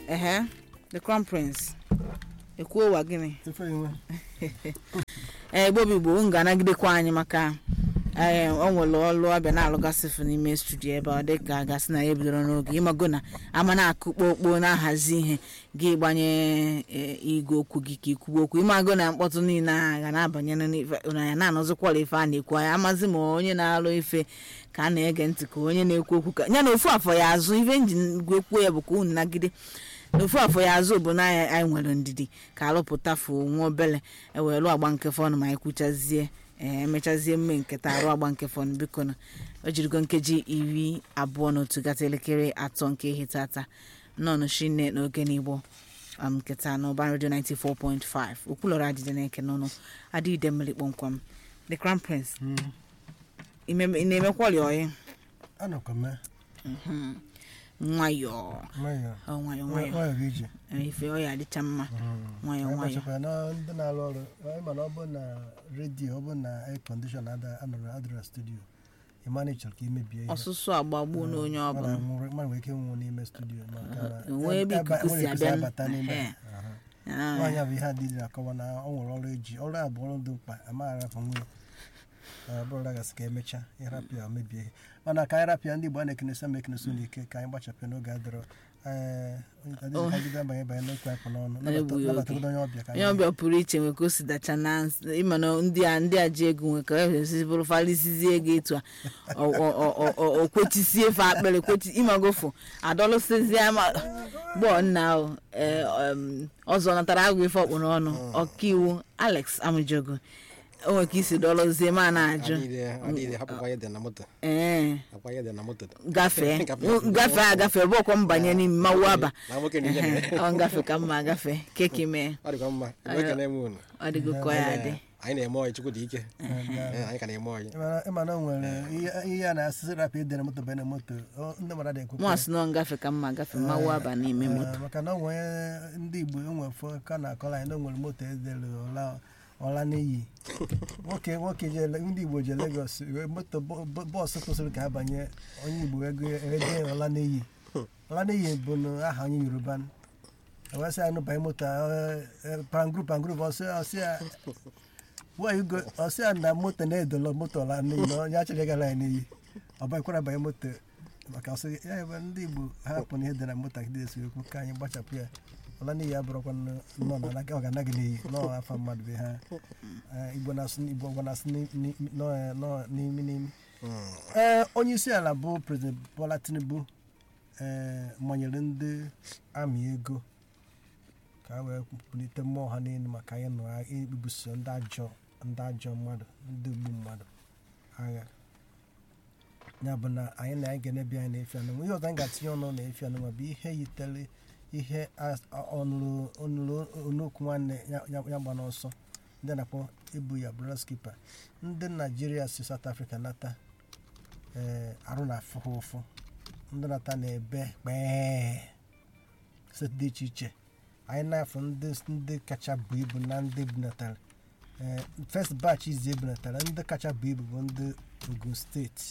ehe the crown prince ekwuo ụwa gịnị ife inwe ee gbobi igbo m ga-anagidekwa anyị maka ee o nwere ọlụ ọbịa na-alụgasịfụ n'ime studio ebe ọ dị ka a gasị na ya bidoro n'oge ịmago na ama na-akụ kpokpo na-ahazi ihe gị gbanye e, igwe okwu gị ka ikwuwe okwu ịmago na mkpọtụ niile ahụ ga na-abanye n'ife- na ya na-anọzikwala ife a na-ekwu anyị amazi ma onye na-alụ ife ka a na-ege ntị ka onye na-ekwu okwu ka ya na ofu afọ ya azụ ife njin gwekwu ya bụ ka unu nagide n'ofu afọ ya azụ bụ na anyị anyị nwere ndidi ka alụpụta fuo nwa obele ewelu agba nke fọnụ ma anyị kwuchazie ee emechazie mme nketa arụ agba nke fọnụ biko na o jirigo nkeji iri abụọ na otu gata elekere atọ nke ihe tata nnọọ shinne n'oge n'igbo um, nketa n'ụba redio 94.5 okwulọrọ adịdị na-eke n'ọnụ adịide mmiri kpọmkwam the crown prince ime- ị na-emekwọrị oyi anọkọ me nwayọọ nwayọ ọ nwayọọ nwayọọ nwayọ gị ije Ee, ife ọ ya adịcha mma nwayọọ anyị nwayọọ gbachakwa na ndị na-arụ ọrụ anyị ma na ọ bụ na redio ọ bụ na air condition anọrọ adịrọ studio ịmana ịchọrọ ka imebie ihe ọsụsụ agbagbuo na onye mmadụ ọbụla nwere- mmadụ nwere ike nwụọ n'ime studio maka na enwee ebe ebe- ikuku si enwere ikuku abịa abata n'ime Ehe. aha. Ah, nwaanyị a bụ ihe adịghị na-akọwa na ọ nwere ọrụ eji ọrụ a bụ ọrụ dị mkpa amaghị arapụ nwunye ọ bụrụ gasị ka emechaa ịrapịa o mebie ihe mana ka anyị rapịa ndị Igbo a na-ekenesi ama ekenesi n'ike ka anyị gbachapụ n'oge adịrọ ee adịghị ka jide abanye banye n'okwu anyị kpụ n'ọnụ Na-egbughị oge. nabatagodo onye ọbịa ka onye anyị ọbịa pụrụ iche nwe ka o si dacha na ns- ịma na ndị a ndị a ji ego nwe ka esi bụrụ falisizie ego etu a o- o- o- o- o- o kwechisie efe akpịrị kwechi ịmagofụ adọlụsizie ma gbọọ nna ahụ ee, um, ọzọ natara agụ ife ọkpụ n'ọnụ ọkaiwu alex amụjogo o nwere ka isi dọlụzie ma na-ajụ adịghị hapụkwa ihe dị na moto ee akwa ihe dị na moto gafee Gafee. gafee agafe bụọkwa mbanye n'ime mmanwụ aba na nwoke na ihe mere ọ ngafe ka mma agafe keki mee ọ dịkwa mma nwoke na-eme unu ọ dịgo ka ya dị anyị na-eme ọyị chukwu dị ike Ee, anyị ka na-eme ọyị Ịmara- ịmana o nwere ihe- ihe a na-asịsị rapụ ide na moto banye na moto ọ- ndị mmadụ adịghị ekwekwe. mụ asị na ọ ngafe ka mma agafe mmanwụ aba n'ime Ee, moto maka na o nwere ndị igbo enwe fọ ka na-akọrọ anyị na o nwere moto edere ọla ọla n'iyi nwoke nwoke je Le- ndị igbo je Lagos wee moto bọ- bọ- bọọsụ kwụsịrị ka ha banye onye igbo ego ede ọla n'iyi ọla n'iyi bụ na aha onye yoruba ewesị anyị banye moto pangru pangru ọsị ọsị ya why you go ọsị ya na moto na-edolo moto ọla n'iyi na onye achọrọ ịgara anyị n'iyi ọ banyekwara banye moto maka ọsị ya ebe ndị igbo ha hapụ na ihe dị na moto agide esi ekwu ka anyị gbachapụ ya ọla n'iyi abụrụkwa nnọọ na ọ ga-anaghị n'iyi nọọ afa mmadụ bụ ha Eh, igbo na-asụ igbo ọgwa na-asụ ni- ni- nọọ ya- nọọ n'imi n'imi ee onye isi ala bụ prezident bola tinubu ee manyere ndị amị ego ka ha wee bulite mmụọ ha n'elu maka anyị nọ ibuso ndị ajọ ndị ajọ mmadụ ndị ogbu mmadụ agha ya bụ na anyị na anyị ga-enebi anyị na-efi anụnwa ihe ọzọ anyị ga-atinye ọnụ na-efi anụnwa bụ ihe yitere ihe as- ọnụrụ ọnụrụ onokwu nwanne ya ya- ya gba n'ọsọ ndị a na-akpọ ibu ya brother skipper ndị naijiria si south africa nata ee arụ na-afụ ha ụfụ ndị nata na-ebe kpee steeti dị iche iche anyị na-afụ ndị ndị kacha bụ ibu na ndị bunatara ee first batch izi ebunatara ndị kacha bụ ibu bụ ndị ogun steeti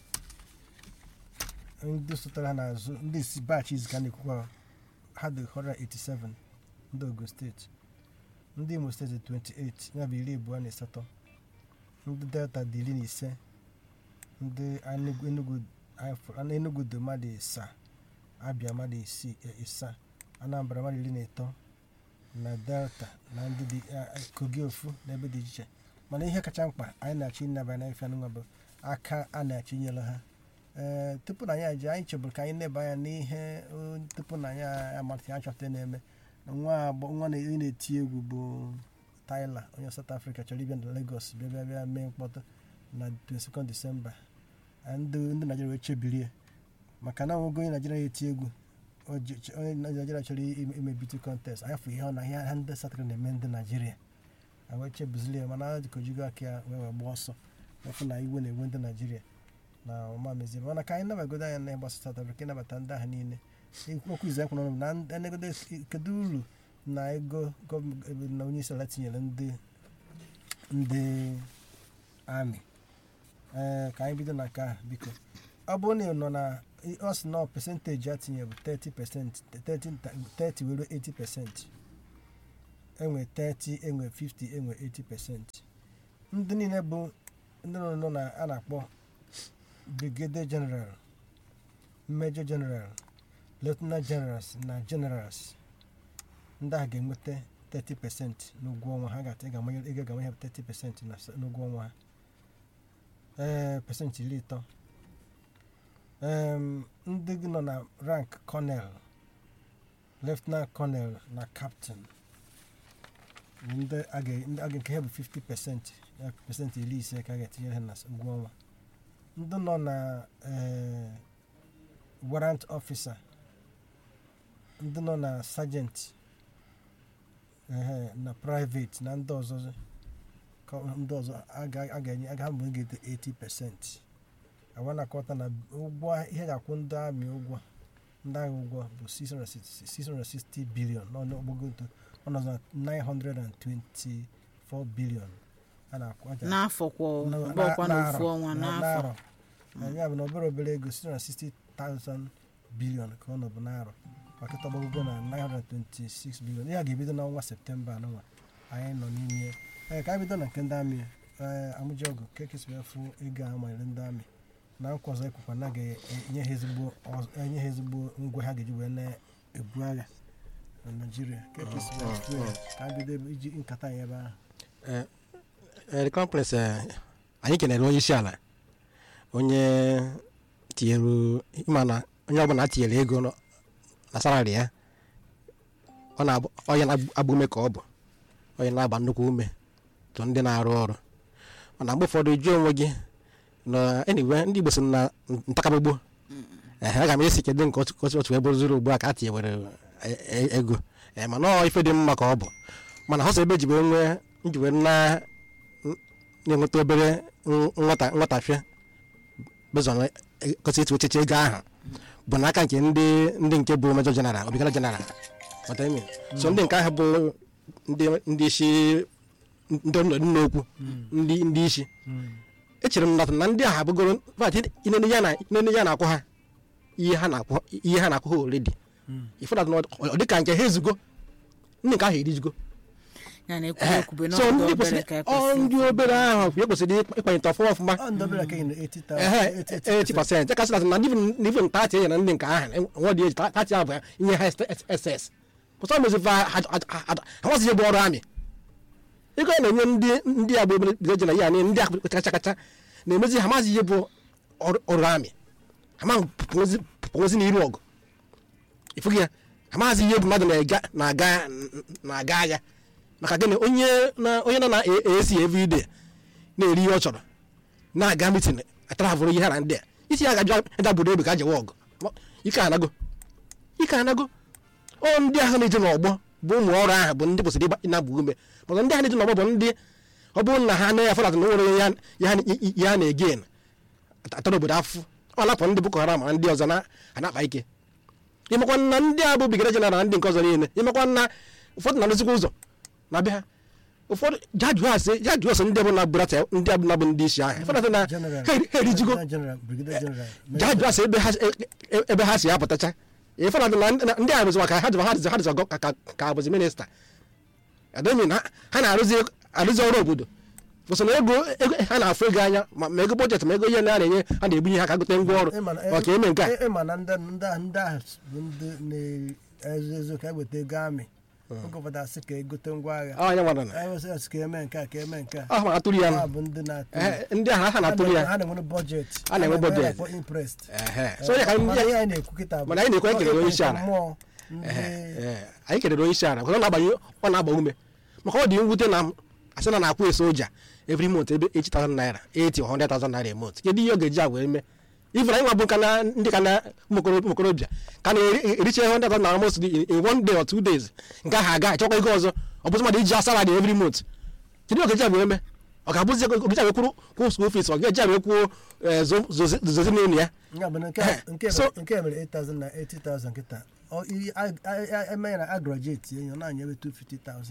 ndị sotara ha n'azụ ndị isi batch izi ka na-ekwukwa ha dị 187 ndị ogun steeti ndị imo steeti 28 ya bụ iri abụọ na asatọ ndị delta dị iri na ise ndị Enugu- enugu Ifo- enugu dị mmadụ ịsaa abịa mmadụ isii e- ịsaa anambra mmadụ iri na ịtọ na delta na ndị dị a- a- kogi ofu n'ebe dị iche iche mana ihe kacha mkpa anyị na-achọ ịnaba na ife anụnwa bụ aka a na-achọ inyere ha ee tupu na anyị aji anyị chebụrụ ka anyị neba anya n'ihe o, tupu na anyị amalite anyị chọpụta na-eme na nwa agbọ- nwa na- onye na-eti egwu bụ Tyler onye South Africa chọrọ ịbịa na Lagos bịa bịa bịa mee mkpọtụ na 22 Disemba Ah, ndị ndị Naijiria wee chebirie maka na nwogo onye Naijiria na-eti egwu o ji- ch- onye Naijiria chọrọ ime ime beauty contest anyị fụ ihe ọ na ihe ha ndị South Africa na-eme ndị Naijiria a wee chebuzili ya mana dịka ojigo aka ya wee wee gbaa ọsọ efu na iwe na-ewe ndị Naijiria na ọma mezie mana ka anyị nabagodo anya na ịgbasa South Africa ịnabata ndị ahụ niile okwu izu ekwuru ọnụ na enegodo kedu uru na ego gọọmenti na onye isi ala tinyere ndị ndị amị ee ka anyị bido na nke a biko ọ bụrụ na ị nọ na ọ sị na percentage a tinye bụ 30 percent 30 were 80 percent enwe 30 enwe 50 enwe 80 percent ndị niile bụ ndị nọ nọ na a na-akpọ brigadier general major general lieutenant generals na generals ndị ahụ ga-enweta 30 percent n'ụgwọ ọnwa ha ga-ata ị ga-amanye 30 percent na s- n'ụgwọ ọnwa ha ee pesentị iri ịtọ Em, ndị gị nọ na rank colonel lieutenant colonel na captain bụ ndị a ga- ndị a ga- nke ha bụ 50 pesentị ya pesentị iri ise ka a ga-etinyere ha na s- ụgwọ ọnwa ndị nọ na eh, warrant officer ndị nọ na sergeant ehe, na private na ndị ọzọ ka ndị ọzọ a ga- a ga-enye a ga-abụ ga-ete 80 pesentị awa na-akọta na ụgwọ ihe ga-akwụ ndị amị ụgwọ ndị agha ụgwọ bụ 660 660 bilion n'ọnụọgụgụ ọnọdụ na 924 bilion a na-akwụ aja n'afọ kwa na- ọgbọkwa na- n'ofu n'arọ, ọnwa na- n'afọ n'arọ. ya bụ na obere obere ego 660,000 bilion ka ọ nọbụ n'arọ makịta ọgbọgụgụ na 926 bilion ihe a ga-ebido n'ọnwa septemba anụnwa anyị nọ n'ime ee ka anyị bido na nke ndị amị ee amụjiọgụ ka ekesịrị efu ego a manyere ndị amị na nkwa ọzọ ekwukwa na ga-enye ha ezigbo ọz- enye ha ezigbo ngwa ha ga-eji wee na-ebu agha na naijiria ka ekesịrị efu ya ka anyị bido ebe- iji nkata anyị ebe ahụ the conference eh, anyị kenere onye isi ala onye tinyere ịma na onye ọbụla tinyere ego nọ- na salari ya ọ na-abụ onye na-agba ume ka ọ bụ onye na-agba nnukwu ume tụ ndị na-arụ ọrụ mana mgbe ụfọdụ jụọ onwe gị na anyway ndị Igbo sị na ntakabụgbo ehe aga m esi kedu nke otu otu- otu ebe zuru ugbu a ka a tinyewere e- e- ego ee mana ọ ife dị mma ka ọ bụ mana họsọ ebe ji wee nwee nji wee na na-enweta obere n- nwata nwatafịa bezọn gosi etu echiche ego ahụ bụ n'aka nke ndị ndị nke bụ mejọ jeneral obigara jeneral What I mean? so ndị nke ahụ bụ ndị ndị isi ndị nọ n'okwu ndị ndị isi echere m na na ndị ahụ abụgoro vat inene ya na inene ya na-akwụ ha ihe ha na-akwụ ihe ha na-akwụ ha oredi ifụna ọ dị ka nke ha ezugo ndị nke ahụ erijugo ya na ekwube ekwube so n'ọdụ ndị obere kwesịrị ka ọ ndị ekwesị obere ahụ e kwesịrị ịkwanyete ọfụma ọfụma ọ ndị obere ka ị na 80,000 ehe 80,000. 80 pasent kasị na ndị na even tati ya na ndị nke ahụ nwa dị eji tati ahụ bụ ihe ha ss pụta mezifa amasị ihe bụ ọrụ amị ego a na-enye ndị ndị agba bido ji na ya na ndị ahụ kacha kacha na-emezi ha mazi ihe bụ ọrụ ọrụ amị ama pụnwezi n'iru ọgụ ịfụghị ya amaghịzi ihe bụ mmadụ na-aga na-aga na-aga agha maka gịnị onye na onye nọ na AC everyday na-eri ihe ọ chọrọ na-aga mitin atravụrụ ihe ha na ndị a isi ya gajụ ịda obodo ebe ka a jewe ọgụ ike anago ike anago ọ ndị ahụ na-eje n'ọgbọ bụ ụmụ ọrụ ahụ bụ ndị kwesịrị ịna-agba ume maka ndị ahụ na-eje n'ọgbọ bụ ndị ọ bụrụ na ha anaghị afọdata na nwere ya ya na-ege atara obodo afụ ọ napụ ndị boko haram na ndị ọzọ na-akpa ike ịmakwa na ndị a bụ bigara jeneral na ndị nke ọzọ niile ịmakwa na ụfọdụ na-arụzikwa ụzọ na be ha ụfọdụ jajụ asị jajụ asị ndị bụ na burata ndị abụ na bụ ndị isi ahụ ịfọdụ na General. ha eri- ha erijigo General, Brigadier General. jajụ asị ebe ha e- ebe ha si apụtacha ịfọdụ na ndị- na ndị a bụzi maka ha dịba ha dịzi ha dịzi ọgọ ka ka abụzi minista adomi na ha na-arụzi arụzi ọrụ obodo bụsị na ego ego ha na-afụ ego anya ma ma ego bọjetị ma ego ihe na a na-enye ha na-ebunye ha ka gote ngwa ọrụ Ịma na- maka eme nke a ị- ịma na ndị ndị ahụ ndị ahụ bụ ndị na-ezo ezo ka eweta ego amị oge ụfọdụ asị ka egote ngwa agha ọ anya nwara na ewesị asị ka eme nke a ka eme nke a ọ ma atụrụ ya ha nụ bụ ndị na-atụ Ehe, ndị ahụ ha na-atụrụ ya ha na-enwere bọjet Ha na-enwe budget. imprest Ehe. so onye ka ndị mana ihe anyị na-ekwu kịta bụ mana anyị na-ekwu ekele onye isi ala. mmụọ ndị Ee, anyị kelere onye isi ala because ọ na-agbanye ọ na-agba ume maka ọ dị mwute na asị na na-akwụ eso soja every month ebe 80,000 naira 80 or 100,000 naira a month kedu ihe ọ ga-eji agwa eme even anyị nwa bụ ka na ndị ka na ụmụ okorobịa ka na-ericha 100,000 naira most in one day or two days nke ahụ aga achọkwa ego ọzọ ọ bụzi mmadụ iji salary every month kedu ihe ọ ga-eji agwa eme ọ ga-abụzi ego ga-eji agwa kwụrụ kwụ school fees ọ ga-eji agwa kwuo zozi n'elu ya ya bụ na nke Eh, nke so- mere- nke mere 8,000 na 80,000 kịta Ọ- i- a- a- a- eme ya na agrojeti enyo na-anya ebe 250,000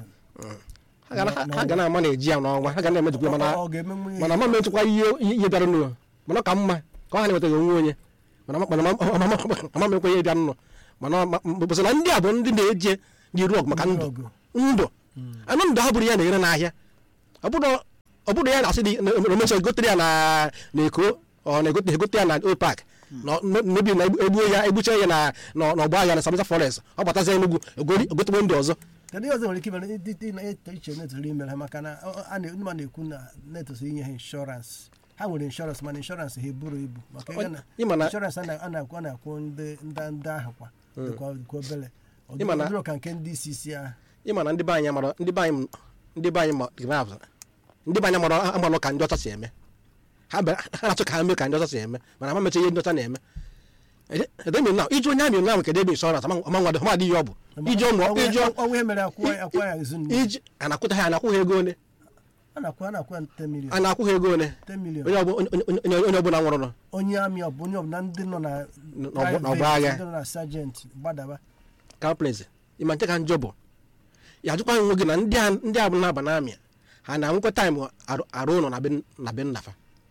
ha ga na- ha ga na-ama na-eji ya n'ọnwa ha ga na-emejikwa mana Ọ- ọ ga-emenwu ihe mana ma metụkwa ihe ihe bịara n'ụwa mana ọ ka mma ka ọ ha na-enwetaghị onwe onye mana mama m ekwenye ịbịa nnụ mana bụsị na ndị a bụ ndị na-eje n'iru ọgụ maka ndụ ọgụ. ndụ anụ ndụ ha bụrụ ya na-ere n'ahịa ọ bụrụ- ọ bụrụ ya na-asị dị omecha egotere ya na na eko ọ na-egote egote ya na old park na mebi na egbuo ya egbucha ya na na- n'ọgba ahịa na Sambisa forest ọ batazi Enugu egori- egotekwe ndị ọzọ kedu ihe ọzọ nwere ike imere dị dị na-eto iche netụrụ imere ha maka na ọ- a na- ndị mmadụ na-ekwu na netụsị inye ha inshọransị ha nwere inshọransị mana inshọransị ha eburu ibu maka ihe na ịma na inshọransị a na- a na-akwụ a na-akwụ ndị ndị ndị ahụ kwa dịkwa dịkwa obere ọ Ịma na- dịrọ ka nke ndị isi isi ahụ ịma na ndị be anyị mara ndị be anyị ndị be anyị ma ndị be anyị mara amalụ ka ndị ọcha si eme ha bịara- ha na-achọ ka ha mee ka ndị ọcha si eme mana ha mecha ihe ndị ọcha na-eme edemi na iji onye amị na kede ebe inshọrans ama nwa ma dị ihe ọ bụ iji ọmụ iji ọ- ọnwa ihe mere akwụ akwụ ya ezu nne iji a na-akwụta ha a na-akwụ ha ego ole a na-akwụ a na-akwụ ya 10 million a na-akwụ ha ego ole 10 million onye ọbụ- onye- onye onye ọbụla nwụrụ nọ onye amị ọ bụ onye ọbụla ndị nọ na n'ọgbọ- n'ọgbọ private, agha. ndị nọ na sajenti gbadaba kaplez ịma nke ka njọ bụ ya ajụkwa nwe gị na ndị a ndị a bụ na-aba n'amị ha na-anwekwa taịm arụ- arụ ụlọ na be na be nnafa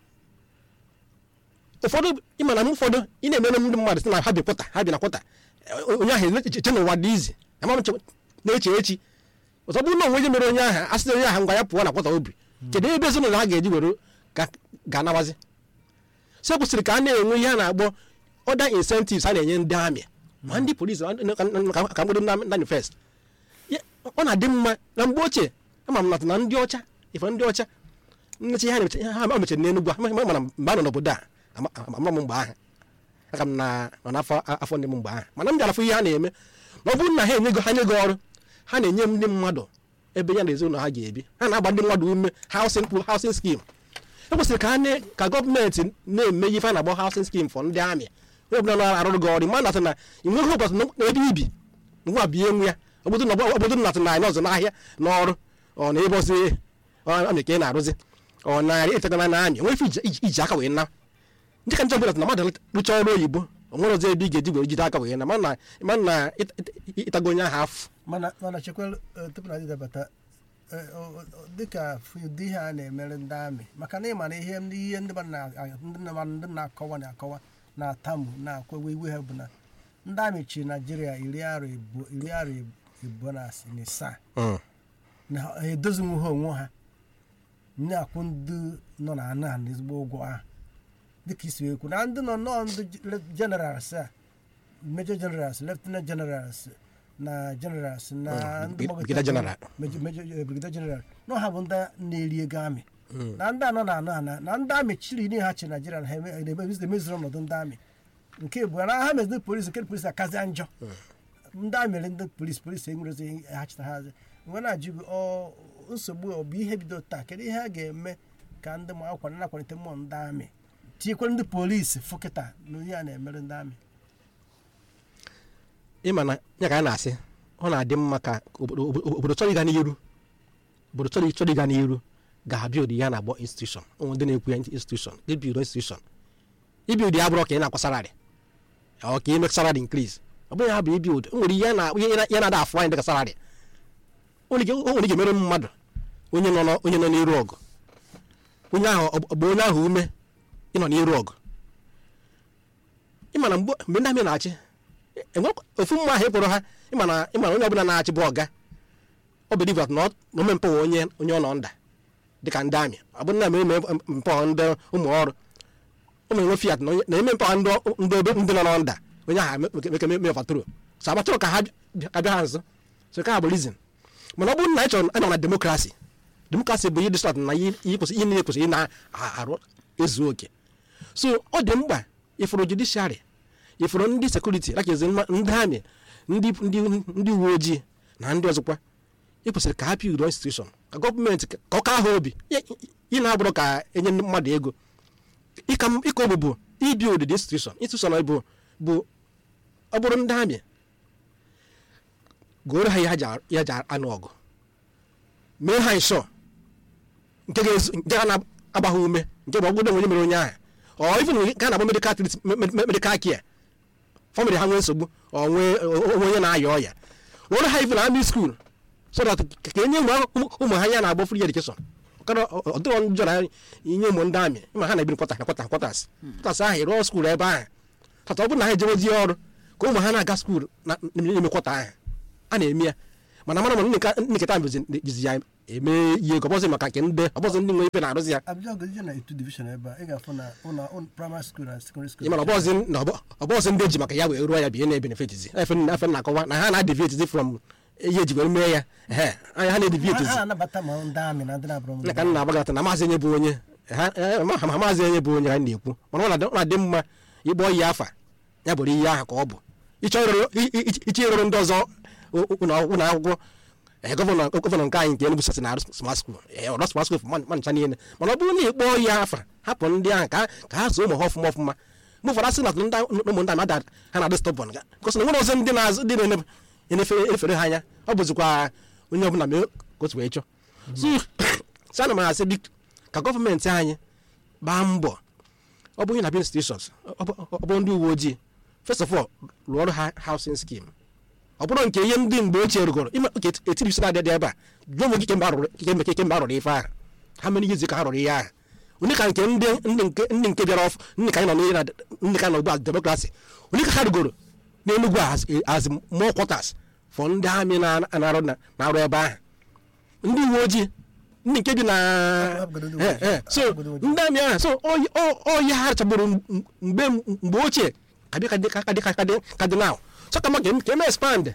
ụfọdụ ịma na m ụfọdụ ị na-emere ndị mmadụ sị na ha bi kwụta ha bi na kwụta Eh, onye ahụ eche na ụwa dị izi ama m che- na-eche echi ọzọ bụrụ na onwe onye mere onye ahụ a sị na onye ahụ ngwa ya pụọ na kwụta obi kedu ebe ezinụlọ ha ga-eji were ga- ga-anabazi so e kwesịrị ka a na-enwe ihe a na-akpọ ọda incentives a na-enye ndị amị ma ndị polisi ma ndị- ka- ka mgbedo ndị fest ọ na-adị mma na mgbe ochie ama m nata na ndị ọcha ife ndị ọcha nnecha ihe ha na-emeche ha ha mechara n'Enugwu a ma- mana mgbe a nọ n'obodo a ama ama m mgbe ahụ aka m na nọ n'afọ afọ ndị m mgbe ahụ mana m bịara fụ ihe ha na-eme na ọ bụrụ na ha enyego ha nye gị ọrụ ha na-enye ndị mmadụ ebe ya na ezinụlọ ha ga-ebi ha na-agba ndị mmadụ ume housing housing scheme e kwesịrị ka ha na- ka gọọmenti na-eme ife a na-agba housing scheme for ndị amị onye ọbụla na-arụrụ gị ọrụ ma nata na ị nweghị ụbọchị na ebe ibi ngwa bie nwe ya obodo na obodo nata na anyị ọzọ n'ahịa n'ọrụ ọ na ebe ọzọ amị ka ị na-arụzi ọ narị ịtagana na amị nwere ife iji- iji iji aka wee na ndị ka njọ bụla na mmadụ rụchaa ọrụ oyibo o nwere ọzọ ebe ị ga-eji were jide aka wee na mana na mana na ịta- ịta- ịtago onye ahụ afụ mana mana chekwala eh, tupu na dịdabata eh, o- o- dịka ụdị ihe a na-emere ndị amị maka na ịma na ihe ndị ihe ndị mmadụ na- ndị mmadụ ndị na-akọwa na-akọwa na-atamu na-akwawa iwe ha bụ na ndị amị chịrị naijiria iri arọ ebu- iri arọ ebuo na asị na isaa Mm. na ha edozinwu ha onwe ha na-akwụ ndị nọ na ana na ezigbo ụgwọ ahụ dịka isi ekwu na ndị nọ nọọ ndị generals a major generals lieutenant generals na generals na Mm, ndị brigadier gbagọtara- general. major major eh, brigadier general nọ ha bụ ndị na-eri ego amị na ndị anọ na anọ ana na ndị amị chiri ihe ha chi naijiria na ha eme- na-eme- emezuru ọnọdụ ndị amị nke bụ na ha meziri polisi nke polisi akazi njọ ndị a mere ndị polisi polisi enwerezi ha chịta ha azị mgbe na-ajụ gị ọ nsogbu ọ bụ ihe bido taa kedu ihe a ga-eme ka ndị ma akwa na-akwalite mmụọ ndị amị tinyekwara ndị polisi fụkịta na onye a na-emere ndị amị ịma na ya ka a na-asị ọ na-adị mma ka obodo obodo- obodo chọrọ ịga n'iru obodo chọrọ chọrọ ịga n'iru ga-abịa ụdị ya na-agbọ institushọn ụmụ ndị na-ekwu ya institushọn ibido institushọn ibi ụdị ya bụrụ ka ị na-akwa salari ọ ka ime salari increase ọ bụghị ya bụ ibi ụdị o nwere ihe na- ihe na- ihe na-ada afụ anyị dịka salari o nwere ike o nwere ike mere mmadụ onye nọ n'ọ- onye nọ n'iru ọgụ onye ahụ ọ bụ- ọ bụ onye ahụ ume ịnọ n'iru ọgụ ịma na mgbe mgbe ndị amị na-achị enwe ofu mma ahụ ịkpọrọ ha ịma na ịma na onye ọbụla na-achị bụ ọga ọ bụ divat na ọ- na omempe wa onye onye ọ nọ nda dịka ndị amị ọ bụ na eme mpe ndị ụmụ ọrụ ụmụ enwe fiat na onye- na eme mpe ndị ọ- ndị ebe ndị nọ nọ nda onye ahụ meke me fatoro so amatụrụ ka ha bịa- abịa ha nso so ka ha bụ rizin mana ọ bụrụ na ị chọrọ anọ na demokrasi demokrasi bụ ihe dị sọt na ihe ihe kwesịrị ihe niile kwesịrị ị na-arụ ezu oke so ọ dị mkpa ịfụrụ judishiarị ịfụrụ ndị sekuriti lakezi ndị amị ndị ndị ndị uwe ojii na ndị ọzọkwa ị kwesịrị ka ha pị udo institushọn ka gọọmenti ka ọ ka ha obi ị na-abụrụ ka enye ndị mmadụ ego ịka m- ịka obi bụ ibi odidi institushọn institushọn bụ bụ ọ bụrụ ndị amị goro ha ihe ha ji a- ihe ha ji anụ ọgụ mee ha nsọ nke ga-ezu nke ga na-agba ha ume nke bụ ọgwụgwọ onye mere onye ahụ ọ ife nke a na-agba medikal trit medikal kia famịlị ha nwee nsogbu ọ nwee onwe onye na-aya ọya were ha ife na amị skuul so that ka enye ụmụ ụmụ ha ya na-agba free education kara ọ dịrọ njọ na inye ụmụ ndị amị ma ha na-ebiri kwata na kwata kwatas kwatas ahụ rụọ skuul ebe ahụ kata ọ bụrụ na ha ejewezi ọrụ ka ụmụ ha na-aga skuul na n'ime kwọta ahụ a na-eme ya mana mara mana nketa jizi ya eme ihe ka ọbọzi maka nke ndị ọbọzi ndị nwe ife na-arụzi ya abịa gozie na etu division ebe a ị ga-afụ na ụlọ ụlọ primary school na secondary school ịmana ọbọzi na ọbọzi ndị eji maka ya wee ruo ya bụ ihe na-ebenefitizi efe efe na-akọwa na ha na-adivetizi from ihe eji were mee ya ehe anya ha ha na-edivetizi ha na-anabata ma ndị amị na ndị na-abụrụ na ka nna agbagata na maazị onye bụ onye ha eh, ma ma maazị onye bụ onye ha na-ekwu mana ọ na-adị- ọ na-adị mma ịgbọ ihe afa ya bụrụ ihe ahụ ka ọ bụ ịchọ ịrụrụ i- i- i- ịchọ ịrụrụ ndị ọzọ ụ- ụ- ụlọ ụlọ akwụkwọ eh, gọvanọ gọvanọ nke anyị nke Enugu sasị na smart school eh, ọrụ smart school ma ma ncha niile mana ọ bụrụ na ịkpọ ihe afa hapụ ndị ahụ ka ka ha zoo ụmụ ha ọfụma ọfụma mgbe ụfọdụ asị na ndị ụmụ ndị amada ha na-adị stọbọn ga gosi na nwere ọzọ ndị na-azụ ndị na-efere ha anya ọ bụzikwa onye ọbụla mee ka otu wee chọọ so so ana m asị biko ka gọọmenti anyị gbaa mbọ ọ bụghị na bin stations ọ bụ- ọ bụrụ ndị uwe ojii first of all rụọ ọrụ ha housing scheme ọ bụrụ nke ihe ndị mgbe ochie rụgoro ime ka etibisira adị dị ebe a jụọ m gị kemgbe arụrụ kemgbe kemgbe arụrụ ife ahụ ha mere ihe izu ka ha rụrụ ihe ahụ onye ka nke ndị ndị nke ndị nke bịara ọfụ ndị ka anyị nọ n'ihe na ndị ka nọ ugbu a demokrasi onye ka ha rụgoro n'enugwu a as- as more quarters for ndị amị na- na-arụ na- na-arụ ebe ahụ ndị uwe ojii ndị nke bi na Abụgodo ndị Eh, uwe ojii. eh, so Abụgodo ndị uwe ojii. ndị amị ahụ so oyi- o- oyi ha rachagburu m- mgbe mgbe ochie kadị kadị kadị kadị kadị now so kama ka em- ka eme expand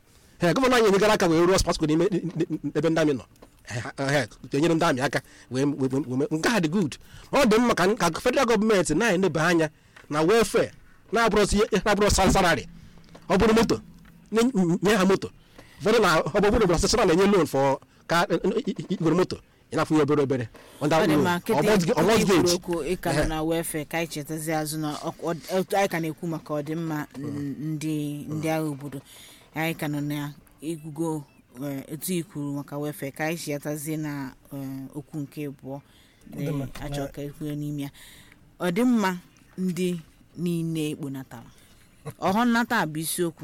ee gọvanọ anyị enyegara aka wee rụọ spasko n'ime ebe ndị amị nọ ee enyere ndị amị aka wee wee- wee- wee- nke ha dị good ma ọ dị mma ka ka federal gọọmenti na-eneba anya na welfare na-abụrụzi na-abụrụ salari ọ bụrụ moto nye- nye ha moto ụfọdụ na ọ bụ bụrụ sesara na-enye loan for ka igwere moto ị na-afụ ya obere obere under ọ dị loan, ma or kịta mortgage- or ikwu mortgage. okwu ịka nọ na wefe ka anyị chetazi azụ na ọ- ọ- otu anyị ka na-ekwu maka ọdịmma n- ndị ndị agha obodo anyị ka nọ na igugo eh, etu ikwuru maka wefe ka anyị chetazie na eh, okwu nke abụọ Ọdịmma. achọ ka ekwuo n'ime ya ọdịmma ndị niile ekponatara ọhụ nnata a bụ isiokwu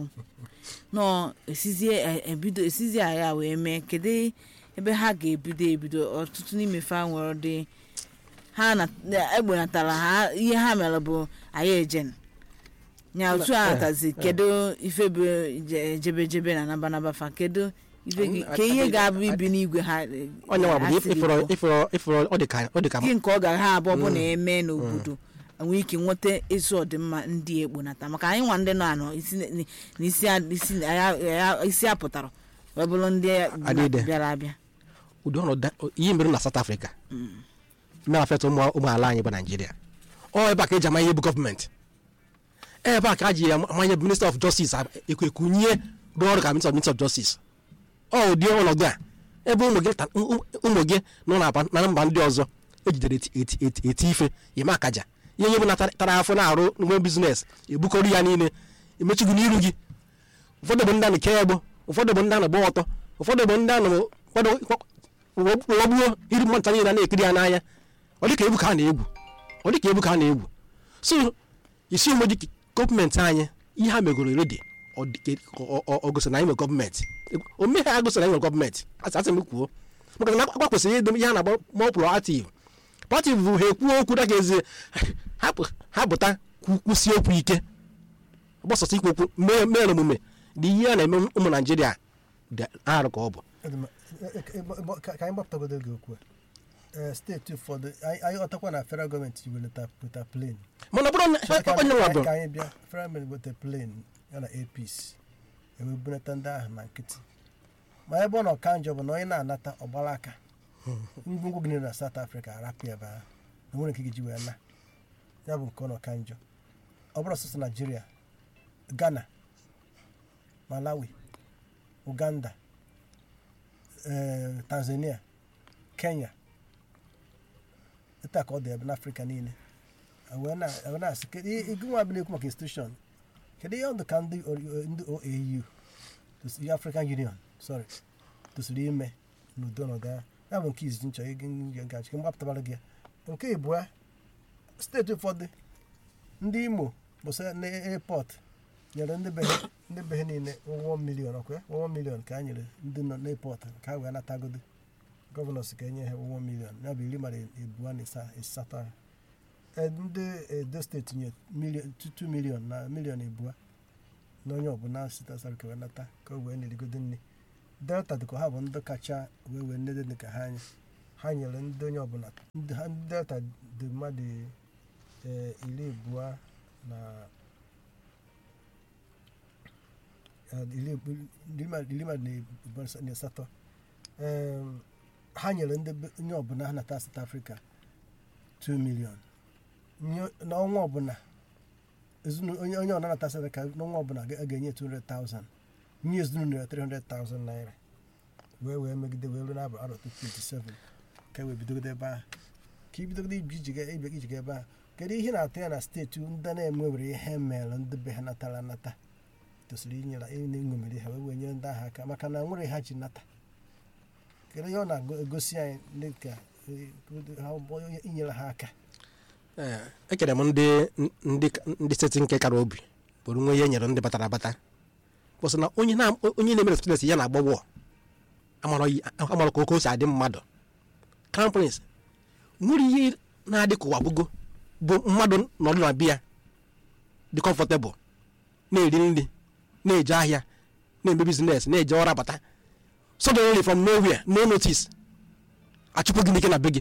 nọ esizie e- ebido esizie agha wee mee kedu ebe ha ga-ebido ebido ọtụtụ n'imefe ha nwere dị ha na egbenatara ha ihe ha mere bụ anyị ejen nya otu a natazi kedu ife bụ je- jebe jebe na nabanaba fa kedu ife gị- Mm, ka ihe I- ga-abụ I- ibi n'igwe ha onye nwa bụ ha na siri ịfọrọ kwuo. ịfọrọ ịfọrọ ọ dị ka ọ dị ka gị nke ọ gara ha abụọ bụ na eme n'obodo enwee ike nweta ezi ọdịmma ndị ekponata maka anyị nwa ndị nọ anọ isi na- na isi a- isi na- ya- ya- isi apụtara wee bụrụ ndị Adịde. bịara abịa ụdị ọnọdụ ihe mere na South Africa mere afet ụmụ ụmụ ala anyị bụ Naijiria ọ ebe a ka eji ama ihe bụ gọọmenti ebe a ka a ji amanye bụ minista of justice ekwu ekunye rụọ ọrụ ka minista of Minister of justice ọ ụdị ọnọdụ a ebe ụmụ gị ta- ụmụ ụmụ gị nọ na aba- na mba ndị ọzọ ejidere eti- eti eti- eti ife ime akaja ihe nye bụ na tara afọ na-arụ nwe bizines ebukọrọ ya niile emechigo n'iru gị ụfọdụ bụ ndị a na-eke egbo ụfọdụ bụ ndị a na-agba ọtọ ụfọdụ bụ ndị a na ụfọdụ ghọgbuo iri mmanta niile a na-ekiri ya n'anya ọ dịka egwu ka a na-egwu ọ dịka egwu ka a na-egwu so isi onwe dị gọọmenti anyị ihe ha megoro redi ọ gosi na anyị nwere gọọmenti ome ha gosi na anyị nwere gọọmenti asị asị m kwuo maka na akwa kwesịrị ịdị ihe a na-agba more proactive proactive bụ ha ekwuo okwu daga ezi ha pụ- ha pụta kwu- kwụsie okwu ike gbasasị ikwu okwu mee mee omume na ihe a na-eme ụmụ naijiria dị arụ ka ọ bụ Ọdịmma. E- e- e- gba- ka ka anyị gbapụtagodo gị okwu a. Ee, steeti ụfọdụ anyị anyị ọtakwa na federal gọọmenti welata weta plane mana ọ bụrụ na Ka- ka- onye nwa bụ ka anyị bịa federal gọọmenti weta plane ya na apc ewebunata ndị ahụ na nkịtị ma ebe ọ nọ ka njọ bụ na onye na-anata ọgbara aka ngwongwo gị niile na south africa arapụ ebe ahụ na nwere nke gị ji wee na ya bụ nke ọ nọ ka njọ ọ bụrụ sọsọ naijiria ghana malawi uganda eh, tanzania kenya etu a ka ọ dị ebe n'afrịka niile wee na- wee na-asị kedu ihe gị nwa bụ na-ekwu maka institution kedu ihe ọdụ ka ndị o- ndị oau tosi- african union sorry tosiri ime n'udo n'ọga ya bụ nke izizi nchọ ego gachi ka mgbapụtabara gị ya nke ịbụa steeti ụfọdụ ndị imo bụsa na airport nyere ndị be ha- ndị be ha niile ụgwọ milion ọkwa ụgwọ milion ka a nyere ndị nọ n'airport ka ha wee natagodo gọvanọ si ka enye ha ụgwọ milion ya bụ iri mara ebuo na ịsa- ịsatọ ahụ Eh, ndị edo steeti nye milion 2 milion na milion abụọ na onye ọbụla site sarika wee nata ka o wee na-erigodo nri delta dịka ha bụ ndị kacha wee wee nnedo dị ka ha anya ha nyere ndị onye ọbụla ndị ha ndị delta dị mmadụ eh, iri abụọ na eh, iri abụ- iri mmadụ iri mmadụ na abụọ na asatọ Em, ha nyere ndị be- onye ọbụla ha nata South Africa 2 million Nye- n'ọnwa ọbụla ezinụ- onye onye ọbụla nata South Africa n'ọnwa ọbụla ga- a ga-enye 200,000 nye ezinụlọ ya 300,000 naira wee wee megide wee ruo n'abụ arọ 27 ka e wee bidogide ebe ahụ ka ibidogide ibi iji ga- ibe iji ga ebe ahụ kedu ihe na-atụ ya na steeti ndị na-enwewere ihe mere ndị be ha natara anata tosiri inyere ịṅomiri ha wee wee nyere ndị ahụ aka maka na nwere ha ji nata kedu ihe ọ na-egosi anyị dị ka eh, ha onye inyere ha aka Ee, ekere m ndị ndị ndị steeti nke kara obi bụrụ nwe ihe nyere ndị batara abata bụsị na onye na onye na-emere fitnes ya na-agba wọ amara ka oke o si adị mmadụ crown prince nwere ihe na-adị ka ụwa bụgo bụ mmadụ nọdụ na biya dị comfortable na-eri nri na-eje ahịa na-eme bizines na-eje ọrụ abata suddenly from nowhere no notice achụpụ gị n'ike na be gị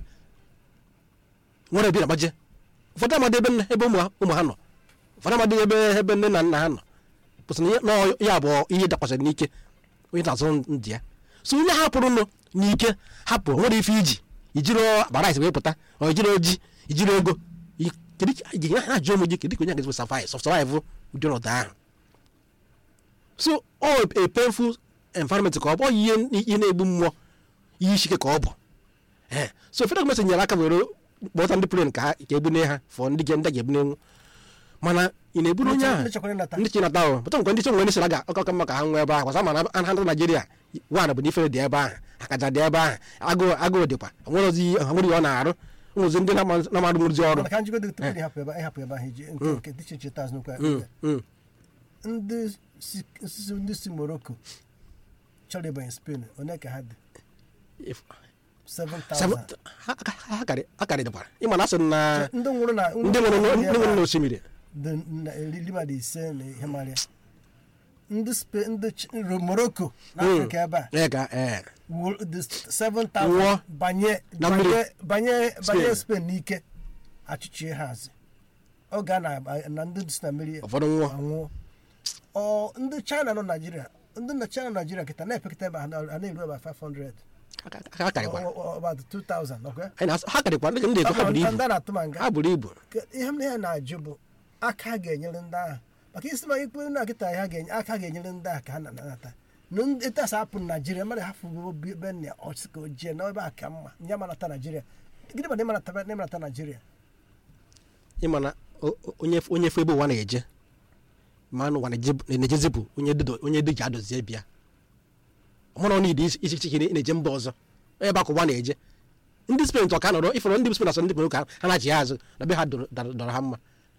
nwere bi na gbaje ụfọdụ amadị ebe nne- ebe ụmụ ha- ụmụ ha nọ ụfọdụ amadị ebe ebe nne na nna ha nọ pụtara na ya- na ọ- ya bụ ihe dakwasịrị n'ike onye na-azụ ndị ya so onye hapụrụ nụ n'ike hapụ nwere ife iji ijiri akpara isi wee pụta ọ ijiri oji ijiri ego i- kedu ka ị ga- ha ajụ ụmụ gị kedu ka onye ga-esi survive survive ụdị ọnọdụ ahụ so ọ a painful environment ka ọ bụ ọ ihe ihe na-egbu mmụọ ihe isi ike ka ọ bụ ee so federal gọọmenti nyere aka were kpọta ndị plen ka ha ka ebune ha fọ ndị ga- ndị ga-ebunenwu mana ị na-eburu onye ahụ ndị chekwara ịnata ndị chinata ahụ pụta nkwe ndị chi nwere ndị sịra ga ọkọkọ mma ka ha nwee ebe ahụ kwasa mana ha ndị naijiria wan bụ na ifere dị ebe ahụ akaja dị ebe ahụ agụụ agụụ dịkwa nwere ozi ha nwere ihe ọ na-arụ nwezi ndị na-amadụ nwụrụzi ọrụ mana ka njigodo tupu na ịhapụ ebe ịhapụ ebe ahụ iji nke nke dị iche iche taz n'okwu Mm, mm. ndị si si ndị si morocco chọrọ ịbanye spain one ka ha dị If- 7000 seven- ha- ha- ha karị- ha karịdịkwara ịma na asị na ndị nwụrụ na ndị nwụrụ n'o- ndị nwụrụ n'osimiri dị na iri mmadụ ise na ihe marịa ndị spain ndị Ch- Ro- morocco na Mm. afrịka ebe a ee ka ee wụ- dị Nwụọ 7000 banye na mmiri. banye banye banye Spain. spain n'ike achịchie ha azị oge a na na ndị si na mmiri ụfọdụ nwụọ anwụọ ọ ndị china nọ naijiria ndị na china naijiria kịta na-epekịta ebe a na- a na-eru ebe 500 Ha- ha- ha karịkwara Ọ- ọ- about 2000 okay? Anyị na-asị- ha karịkwara ndị ndị ego ha buru ibu ndị a na-atụ ma nga ha buru ibu Ke- ihe m na ihe na-ajụ bụ aka ha ga-enyere ndị ahụ maka isi ma ikpe na kịta ha ga-enye aka ha ga-enyere ndị ahụ ka ha na-anata etasa hapụ naijiria mmadụ hafụ obi ebe nna ya ọsị ka o jee n'ebe a ka mma nye manata naijiria gịnị ma na ịmanata naijiria ịma na o- o- onye onye fe ebe ụwa na-eje ma na ụwa na-eje- na-ejezi bụ onye dido- onye dị ji adozie bịa ọmụrụ na isi isi isi na-eje mba ọzọ ebe akụ ụwa na-eje ndị spen tọ ka nọrọ ifọrọ ndị spen asọ ndị pere ka ha na-achị ha azụ na be ha dọrọ dọrọ- dọrọ ha mma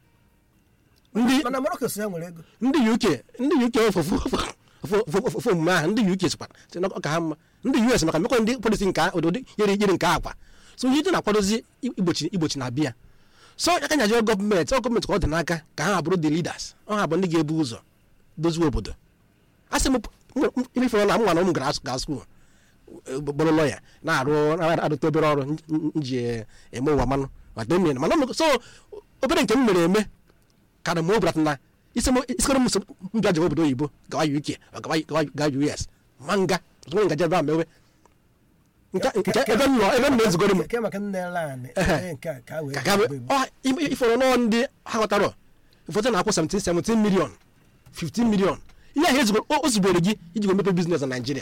ndị mana morocco si ya nwere ego ndị uk ndị uk ofu ofu omume ahụ ndị uk sikwa sị na ọ ka ha mma ndị us maka mmekọ ndị polisi nke ụdị yiri yiri nke akwa so ihe dị na-akwadozi igbochi igbochi na bịa so ya ka nyajiri gọọmenti ọ gọọmenti ka ọ dị n'aka ka ha bụrụ the leaders ọ ha bụ ndị ga-ebu ụzọ dozie obodo a sị m imefere na m nwa na ụmụ gara gaa skuul bụrụ lọya na-arụ arụta obere ọrụ nji eme ụwa manụ mata emere mana ọ- so obere nke m mere eme karị ma obrata na isikọrọ m mbịa jem obodo oyibo gawa uk ọ gawa gawa gawa us ma nga ọtụtụ ngaji ebe a mewe nke nke ebe m nọ ebe m na-ezugoro m ke maka nne lan Ehe. nke a ka a wee ka ga ifọrọ nọọ ndị ha ghọtara ụfọdụ na-akwụ 17 17 million 15 million ihe ahụ ezugoro o zubere gị iji mepe biznes na naijiria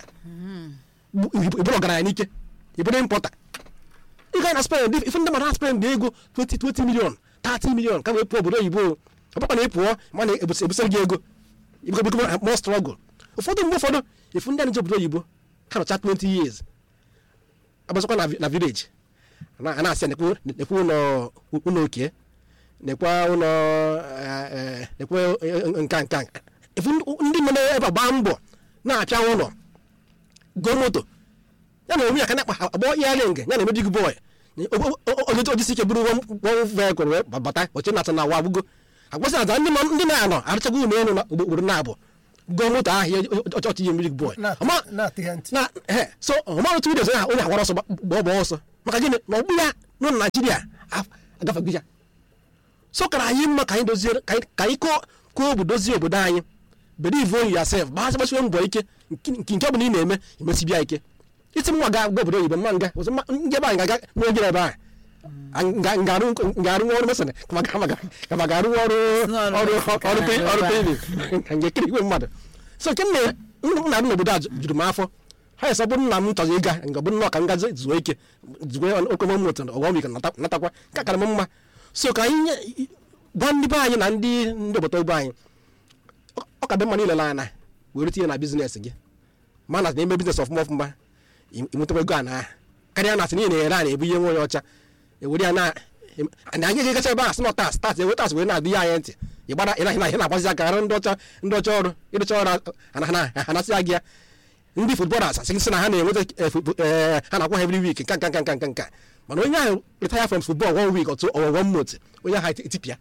ịbụrụ ọgaranya n'ike ịbụrụ impọta ị gaa na spen dị ife ndị mmadụ na spen dị ego 20 20 million 30 million ka wee pụọ obodo oyibo ọ bụkwa na ị pụọ ma na ebusara gị ego ibikọ more struggle ụfọdụ mgbe ụfọdụ ifu ndị a na-eje obodo oyibo ha nọcha 20 years agbazakwa na vi- na village na- a na-asị nekwe nekwe ụlọ ụlọ okie nekwa ụlọ eh, eh, nekwe eh, nka nka ifu ndị nọ ebe a gbaa mbọ na-apịa ụlọ gụọ moto ya na onwe ya ka na-akpa agbọ ya ring ya na emejigi bọị ojisi ike bụrụ wọn vekụl wee bata oche na na awa agbugo agbasa aza ndị nọ- ndị na-anọ arụchago ụlọ elu na ogboro na-abụ gụọ moto ahụ ọchọchị ihe mmiri bọị Na- ọma na-atị ha ntị na he so ọmara otu widoz ha onye agbara ọsọ gba ọgba ọsọ maka gịnị na ọgbụ ya nọ na naijiria af- agafego ya so kara anyị mma ka anyị dozie ka anyị- ka anyị kụọ kụọ obodo dozie obodo anyị believe on yourself gbasị gbasiwe mbọ ike nke nke ọbụla ị na-eme emesibia ike isi m nwa ga ga obodo oyibo mma nga ọzọ mma ndị ebe anyị ga-aga nwe gịrị ebe ahụ nga- nga-arụ nga-arụ ọrụ mesịrị kama ga- kama ga- kama ga-arụ ọrụ N'ọrụ ọrụ mesịrị ka ọrụ ha pe- arụ ọrụ ebe paving ka nge kiri igwe mmadụ so nke nna nna m n'obodo a ju- juru m afọ ha yesa bụrụ nna m chọrọ ịga nga bụrụ nnọọ ka m gazi zuo ike zuo okomo moto ọghọm ike nata- natakwa ka kara m mma so ka anyị nye- gwa ndị be anyị na ndị ndị obodo obo anyị ọ- ọ ka dị mma niile anya were tinye na biznes gị ma na na-eme biznes ọfụma ọfụma ịnwetakwa ego a na karịa na asị niile na-ere a na-ebu ihe nwe onye ọcha ewere ya na na anyị ga-egacha ebe a sị na tas tas ewe tas wee na-adị ya anyị ntị ịgbara ị na- ị na- ị na-agbazi aka arụ ndị ọcha ndị ọcha ọrụ ịrụcha ọrụ ana- ana- anasị ya gị ya ndị futbọlas asị sị na ha na-enweta eh, futbo- eh, ha na-akwụ ha every week nka nka nka nka nka nka mana onye ahụ retire from football one week otu or one month onye ahụ etipịa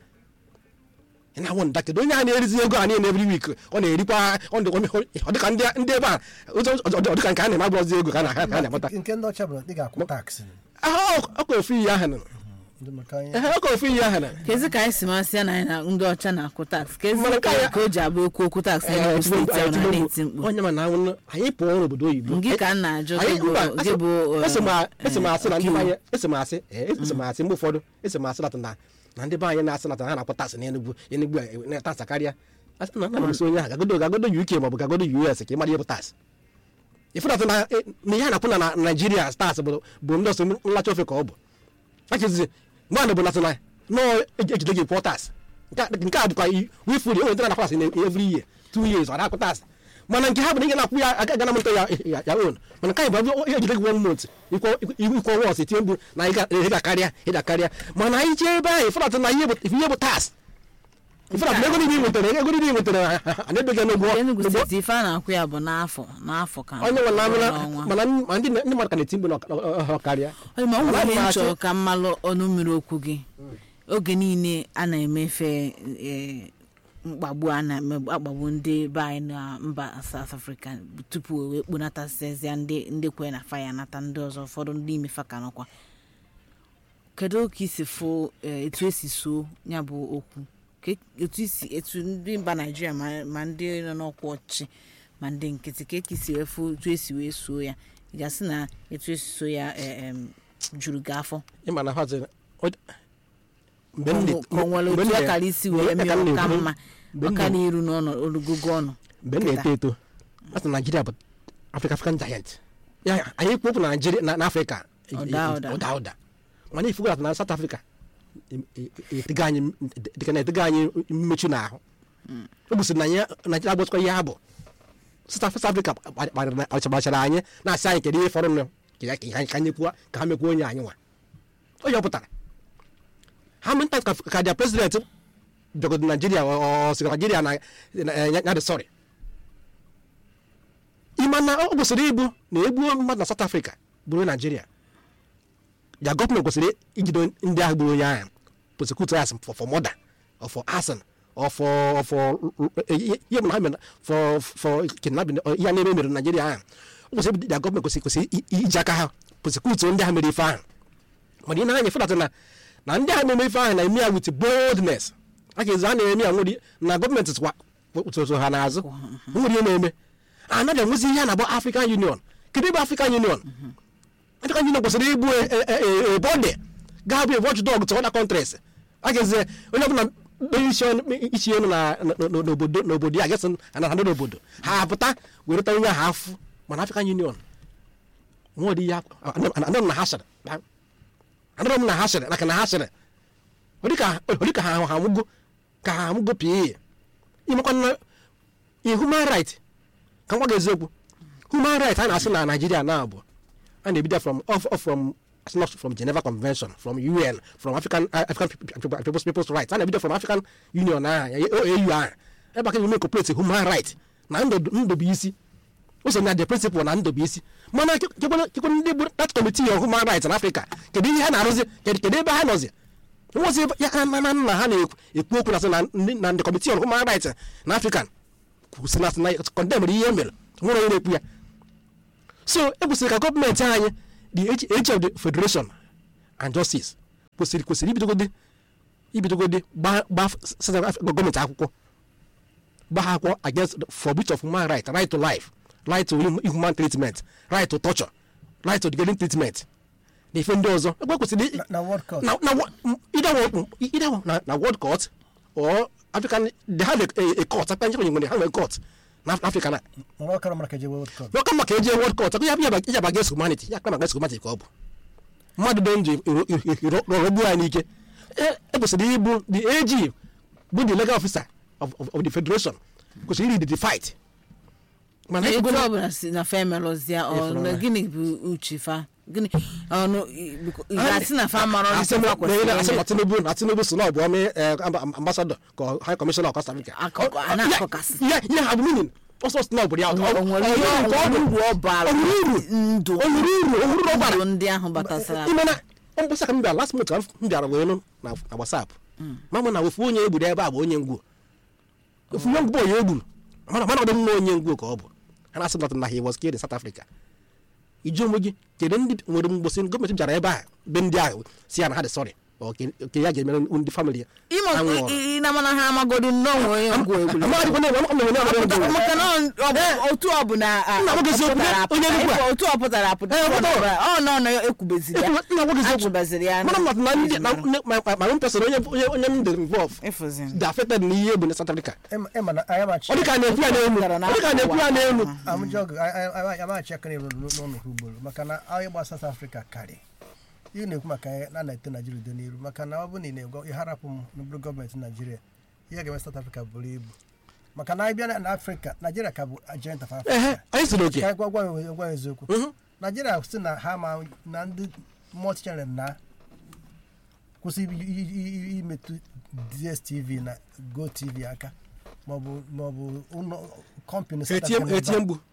ị na-awụ nda kedu onye ahụ na-erizi ego a niile every week ọ na-erikwa ọ dị- ọ dịka ndị ndị ebe a ụzọ- ọ dị- ọ dịka nke a na-eme agbụrụzi ego ka a na- ha na-agbata nke ndị ọcha bụ na ị ga-akwụ taksị ọkọ ofu iyi ahụ nọ ndị maka anyị Ehe, ọkọ ofu iyi ahụ nọ kezi ka anyị si masị ya na anyị na ndị ọcha na-akwụ taksị kezi Mana ka ka ya- ka o ji abụ okwu okwu taksị Ee, n'Enugu Tinubu- steeti ahụ na Tinubu, na-eti mkpu onye ma na anwụ anyị pụọ n'obodo oyibo Gị ka m na-ajụ, Anyị- gị bụ- mba, gị bụ, eh, esi m a- esi m asị na ndị be ọkaiwu. anyị esi m asị ee, esi m asị mgbe ụfọdụ esi m asị nata na na ndị be anyị na-asị nata ha na-akpọ tasị n'enugwu enugwu a na tasị karịa asị na na esi onye ahụ gagodo gagodo uk maọbụ gagodo us ka ị mara ihe bụ tasị ịfụnata na eh, na ihe a na-akwụ na na naijiria stars bụ bụ ndị ọsọ nlacha ofe ka ọ bụ achizi mmadụ bụ nata na nọọ ejide gị pụọ tasị nke a bụkwa wifuri enwere ndị na-akpọ tasị na every year two years ọ na-akwụ tasị mana nke ha bụ na ihe na-akwụ ya aga gana mụta ya ya- ya on mana nke anyị bụ abụ ihe ejide gị one month ikwo ikwo wọs etinye mgbu na ị ga- ị ga-akarịa ị ga-akarịa mana anyị jee ebe ahụ ịfụnata na ihe bụ ihe bụ tasị ịfụnata na ego niile ị nwetara ego niile ị nwetara a na-ebe gị n'ụgwọ Enugu n'ụgwọ steeti ife a na-akwụ ya bụ n'afọ n'afọ ka onye nwe na amịla n'ọnwa. mana ma ndị ndị mmadụ ka na-eti mgbe na ọ karịa Onye ma ọ Mana nwere ihe anyị nchọrọ na-achọ- ka mmalụ ọnụ mmiri okwu gị oge niile a na-emefe eh, mkpagbu a na-akpagbu ndị be anyị na mba South Africa tupu o wee kponatasịazịa ndị ndị kwe na faya nata ndị ọzọ ụfọdụ ndị imefa ka nọkwa kedu ka isi fụ eh, etu esi so ya bụ okwu Ke- etu isi etu ndị mba naijiria ma ma ndị nọ n'ọkwa ọchịchị ma ndị nkịtị ka esi wee fụ etu esi wee so ya ị ga-asị na etu esi so ya eh, em, juru gị afọ ịma na ha zere ọ- mgbe m dị- ka o nwere mgbe m otu dị- akara isi mgbe- wee ya mee ka m ọka na-ekwu- mma mgbe m ọka na- n'iru n'ọnụ olugogo ọnụ mgbe m na-eto eto a sị na naijiria bụ africa african giant ya anyị kwu okwu na naijiria na na afrịka e- e- Ụda ụda. ụda ụda mana ifugo na south africa e- e- e- etega anyị dịka na etega anyị mmechu n'ahụ o gosiri na anyị naijiria agbụchakwa ihe ha bụ south South africa gbachara anyị na-asị anyị kedu ihe fọrọ nụ ka ya- ka anyị- ka anyị kwuo ka ha mekwuo onye anyị nwa onye ọ pụtara ha menta ka ka dia president bịagodo naijiria ọ ọ sịrị naijiria na na- ya ya dị sọrị ịma na ọ kwesịrị ịbụ na egbuo mmadụ na south africa bụrụ naijiria ya gọọmenti kwesịrị ijide ndị ahụ gburu onye ahụ prosecute ya for for murder or for arson or for or for ihe bụ na ha mere for for kidnapping or ihe na-eme mere na naijiria ahụ ọ kwesịrị ya gọọmenti kwesịrị kwesịrị i- i- iji aka ha prosecute ndị ahụ mere ife ahụ mana ị na-anya fụdata na na ndị ahụ na-eme ife ahụ na-eme ya with boldness a ga-ezi a na-eme ya nwere na gọọmenti tụkwa tụtụ ha n'azụ nwere ihe na-eme anaghị enwezi ihe a na-agba african union kedu ebe african union african union kwesịrị ịbụ ebọdị ga-abụ a watchdog to other countries a ga-ezi onye ọbụla kpee isi ọnụ- isi elu na- na- na- n'obodo n'obodo ya gasị na ha n'obodo ha apụta wereta onye ahụ afụ mana african union nwere ihe anọ na ha sịrị anụrụ m na ha sịrị maka na ha sịrị ọ dịka ọ dịka ha ha amụgo ka ha amụgo pii imekwa na i human right ka nwa gị eziokwu human right a na-asị na naijiria na abụ a na-ebido from of, of from it's not from geneva convention from un from african uh, african People- people's, people's rights a na-ebido from african union ahụ ya- au ahụ ebe aka eme complete human right na ndụ ndụ bụ isi ụzọ na the principle na ndụbụisi mana kekwe ndị bụ that committee of human rights na afrịka kedu ihe ha na-arụzi kedu kedu ebe ha nọzi nwozi ya ha na na nna ha na-ekwu okwu na sị na ndị- na the committee of human rights na african kwụsị na na condemn ihe mere nwere onye na-ekwu ya so e kwesịrị ka gọọmenti anyị the age age of the federation and justice kwesịrị kwesịrị ibidogodi ibidogodi gba gba South Africa gọọmenti akwụkwọ gba ha akwụkwọ against the- for breach of human right right to life right to hum- human treatment right to torture right to degrading treatment na ife ndị ọzọ ebe kwesịrị Na- na world court na na wo- m- either wo- either wo- na na world court or african they have a, a, a court african nchekwa nwere ha nwere court na africa na mgbe ọ kara mara ka eje world cup welcome maka eje world court ya ya ya ba against humanity ya kama against humanity ka ọ bụ mmadụ dị ndụ rọrọgbuo anyị n'ike E- e kwesịrị ịbụ the AG bụ the legal officer of, of, of the federation kwesịrị iri the fight mana etu ego na ọbụla si na fa emelụzia ọ Efere na ọra. gịnị bụ uche fa gịnị ọnụ ị- biko- ị ga-asị na fa mara asị ọrụ na- fa kwesịrị na- asị ime. na tinubu na tinubu so na ọ bụ ọmị ambasadọ ka high commissioner of Costa Rica Akụkọ, a na-akọkasị. ya ya ha bụ meaning ọsọ sị na ọ bụ ya O nwere ihe ọ- ọ- ọ- ọ- uru ọ bara ọ nwere uru ndụ o nwere uru o nwere ọbara ndụ ndị ahụ batasara ime na mbọsa ka m bịara last month ka m bịara wee nụ na na whatsapp ma mụ na ofu onye egburu ebe a bụ onye ngwu ofu onye ngwu bụ onye egburu mana mana ọ dị mma onye ngwu ka ọ bụ ha na-asị m na he was killed in South Africa iju onwe gị kedu ndị nwere mgbosi gọọmenti bịara ebe a be ndị ahụ si ya na ha dị sọrị ke ya ga-emere ndị famili ya Ime- ha nwụrụ. ị- ị na mana ha amagodo nnọọ onye ngwa egburu Amaghị dịkwa na- amaghị na onye ọbụla ngwu. maka na ọ- ọ bụ- otu ọ bụ na a- Nna m gosi okwu, pụtara onye apụta, Enugu a. otu ọ pụtara apụta Eh, ọ pụtara. nọbara- ọ nọ na ekwubeziri ya Nna m gosi okwu. achụbaziri ya mana mmadụ na ndị na na- ma ma- ma one person onye onye onye m dị involve Ịfụzi. dị affected na ihe egbu na South Africa ịma na anyị amachi ọ dị ka a na-ekwu ya n'elu ọ dị ka a na-ekwu ya n'elu amụjọgụ amachi aka na-eru n'ọnụ ha ugboro maka na anyị gba South Africa karị ihe na-ekwu maka ya na na-ete Naijiria udo n'iru maka na ọ bụrụ na ị na-egwa ịharapụ m n'obere gọọmenti Naijiria ihe ga-eme South Africa buru ibu maka na anyị bịa na Afrịka Naijiria ka bụ agent of ehe Africa anyị siri oke ka anyị gwa gwa ya- gwa ya eziokwu Naijiria si na ha ma na ndị multi-channel na kwụsị i- i- i- i- imetụ DSTV na GoTV aka maọbụ maọbụ ụlọ kọmpanị South etie Africa na-ebe etie a. mgbu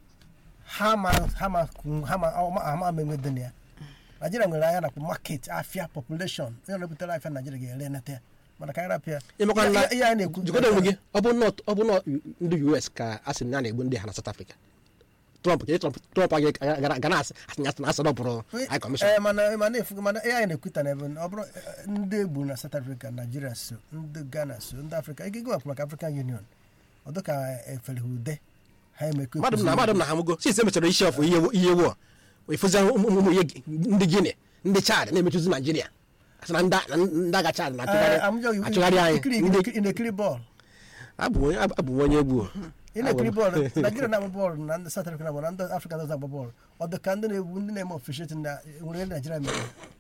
ha ma ha ma ha ma ama ama ama enwe dị na ya naijiria nwere anya nakwa market afia population onye na-ebutere afia naijiria ga-ere nata ya mana ka anyị rapụ ya ịmakwa na Ihe- ihe anyị na-ekwu jikọta onwe gị ọ bụ nọ ọ bụ nọ ndị US ka a sị na a na-egbu ndị ha na South Africa Trump ka Trump Trump aga gara gara asị asị na asị na asị na ọ bụrụ high commission Eh, mana mana efu mana ihe anyị na-ekwuta na ebe ọ bụrụ eh, ndị egbu na South Africa Nigeria so ndị Ghana so ndị Afrịka ike gị maka maka African Union ọ dị ka efere ha ude ha emekọ mmadụ m na mmadụ m na ha mụgo since emechara isi ọfụ ihe ihe wụọ efuzi ụmụ ụmụ ihe ndị Guinea ndị Chad na-emechuzi Naijiria asị na ndị na ndị agha Chad na-achụgharị achụgharị anyị ndị ị na-ekiri bọọlụ abụ onye abụ m onye egwu ị na-ekiri bọọlụ Naijiria na-agba bọọlụ na ndị South Africa na-agba na ndị Afrịka ndị ọzọ agba bọọlụ ọ dị ka ndị na-egwu ndị na-eme officiate na nwere ihe Naijiria mere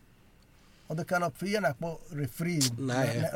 ọ dị ka na ihe na-akpọ refri Na, eh,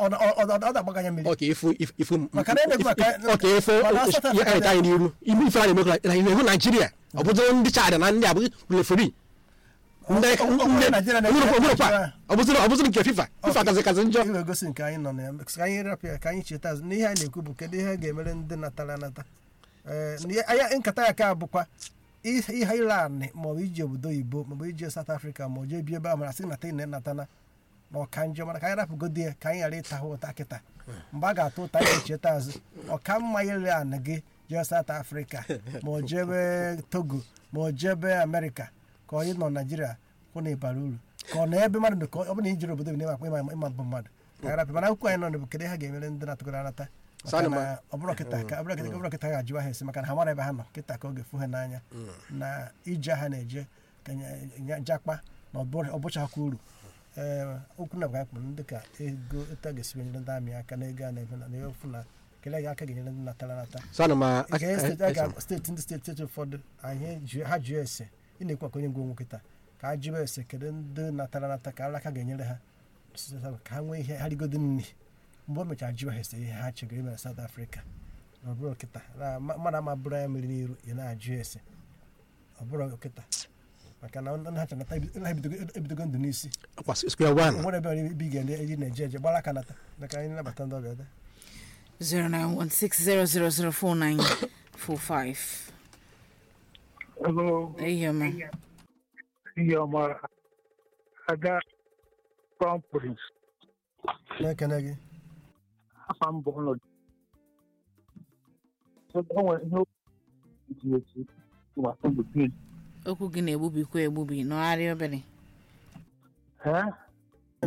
ọ na-agbaganya mmiri ọka ifu ifu ifu Maka na na-ekwu maka- ọka ifu mana South ihe Africa- anyị anyị n'iru ime ife a na-emekọ na ihu Naijiria ọ bụzi ndị Chad na ndị abụghị referi ndị Ọ- ọ- ọ bụrụ Naijiria na- ọbụrụkwa ọbụzịrị ọbụzịrị nke FIFA FIFA kazi kazi njọ ị ga-egosi nke anyị nọ na ya ka anyị rapụ ya ka anyị cheta azụ n'ihe anyị na-ekwu bụ kedu ihe ga-emere ndị natara anata Ee, na ihe- anya nkata ya ka bụkwa ihe ihe ile anị maọbụ iji obodo oyibo maọbụ iji South Africa ma ọ jee bi ebe a mara sị nata ị na-enatana na ọka njọ mana ka anyị rapụgodi ya ka anyị ghara ịta ha ụta kịta mgbe a ga-atụ ụta anyị cheta azụ ọka mma ile anị gị jee South Africa ma ọ jebe Togo ma ọ jebe Amerịka ka onye nọ Naijiria hụ na ịbara uru ka ọ na ebe mmadụ dị ka ọ bụ na ijiri obodo bi na-ịma ịma ịma bụ mmadụ ka anyị rapụ mana akwụkwọ anyị nọ na bụ kedu ha ga-emere ndị na-atụgoro anata maka Sani na ma- ọ bụrụ kịta ka ọ bụrụ kịta- ọ bụrụ kịta ha ga-ajụwa ha esi maka na ha mara ebe ha nọ kịta ka ọ ga-efu ha n'anya na ije ha na-eje ka nye- nye- jakpa na ọ bụchakwa uru ee okwu na bụka kpụrụ ndị ka ego etu a ga-esi nyere ndị amị aka na ego a na-eme na na efu na kele ga aka ga-enyere ndị natara nata so ana m a- Nke a- steeti a- a ga- steeti ndị steeti steeti ụfọdụ anyị ju- ha jụọ ese ị na-ekwu maka onye ngwa onwe kịta ka a jụọ ese kedu ndị natara nata ka alaka ga-enyere ha ka ha nwee ihe ha rigodo nri mgbe o mechara jụọ ha ese ihe ha chegoro ime na South Africa na ọ bụrụ kịta na ma- mmadụ ama bụrụ ya mmiri n'iru ị na-ajụ ese ọ bụrụ kịta maka na ndị ha chọrọ nata ebi- ha ebidogo- ebidogo ndụ n'isi kwa square one o nwere ebe ọrụ ibi ga eji na-eje eje gbara aka nata maka anyị nabata ndị ọbịa taa. 0916000495 Hello, ehihie ọma ihe ọma aga Crown Prince na-ekene gị afa mbụ ọnọdụ enwere ihe eti eti gbasa mgbe okwu gị na-egbubikwa egbubi nọgharịa obere ee